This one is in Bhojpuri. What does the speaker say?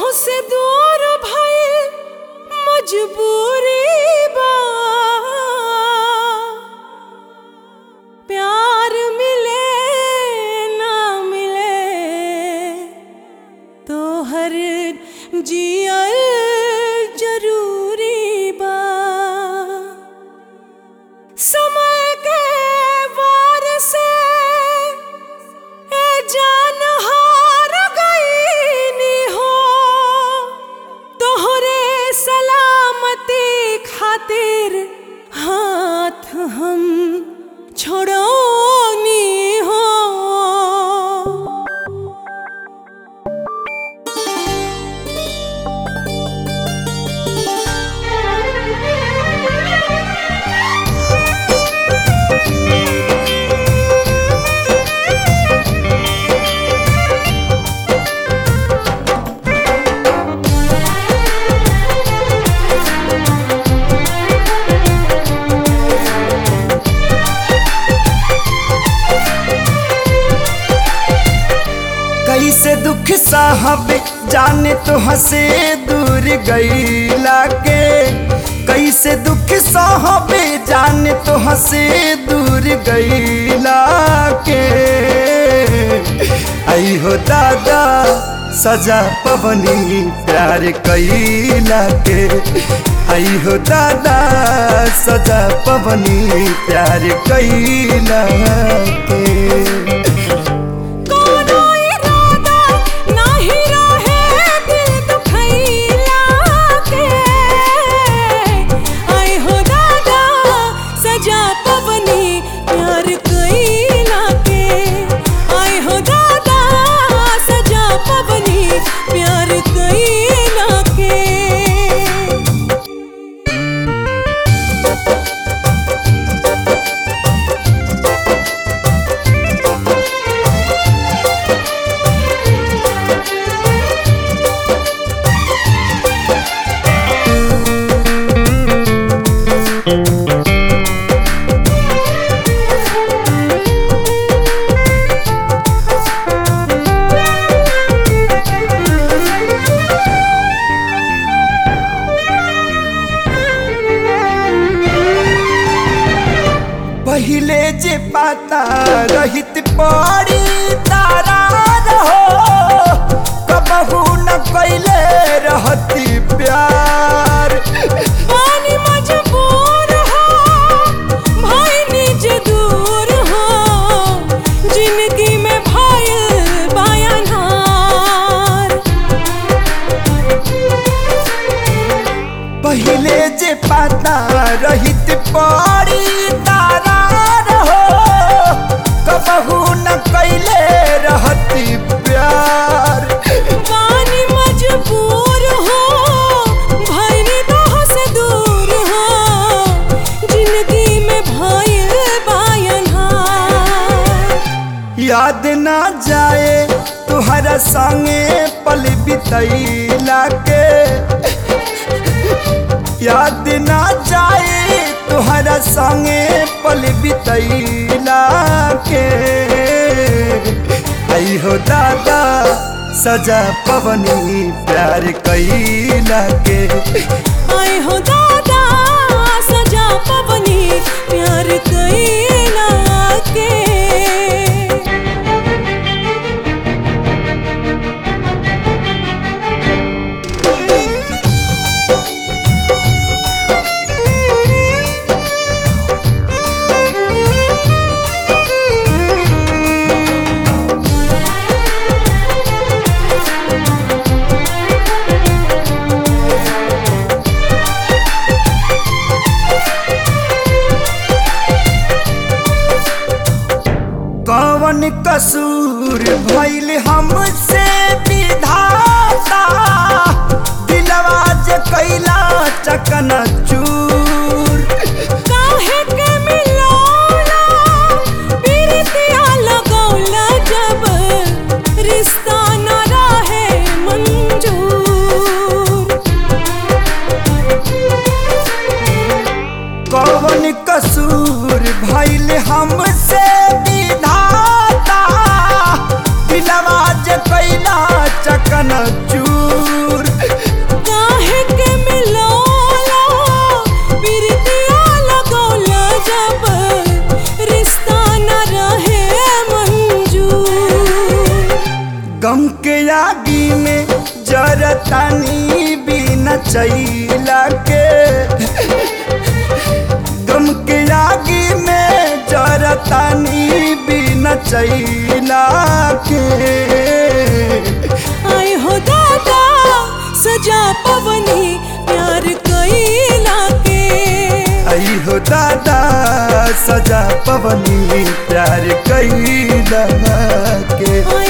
से दूर भइल मजबूरी बा प्यार मिले ना मिले तो हर जियल जरूरी बा समय के वार से ए जान हार गईनी हो तोहरे सलामती खातिर हाथ हम छोड़ोनी हो कैसे दुख साहब जाने तो हंसे दूर गईला के कैसे दुख साहब जाने तो हंसे दूर गईला के आई हो दादा सजा पवनी प्यार कैला के आई हो दादा सजा पवनी प्यार कैला के कोनो इरादा नाही रहे दिल दुखैला के आई हो दादा सजा पवनी प्यार कैला के आई हो दादा सजा पवनी प्यार कैला के पहिले जे पाता रहित पड़ी तारा रहो कबहू न कैले रहती प्यार पानी मजबूर हो भाई निज दूर हो जिंदगी में भाई बयानार पहिले जे पाता रहित पड़ी तारा रहो कबहू न कैले रहती प्यार पानी मजबूर हो भाई निगाह से दूर हो जिंदगी में भाई बयानार याद ना जाए तुहरा संगे पल बितैला के याद ना जाए तुहरा संगे पल बितैला के आई हो दादा सजा पवनी प्यार कैला के आई हो दादा सजा पवनी प्यार कैला के कौन कसूर भइल हमसे विधाता दिलवा जे कैला चकन चूर काहे के मिलौला पीरतिया लगौला जब रिश्ता न रहे मंजूर कौन कसूर भइल हमसे विधाता दिलवा जे कैला चकन चूर गम के आगी में जरतानी बिना चैला के गम के आगी में जरतानी बिना चैला के आए हो दादा सजा पवनी प्यार कैला के आई हो दादा सजा पवनी प्यार कैला के आए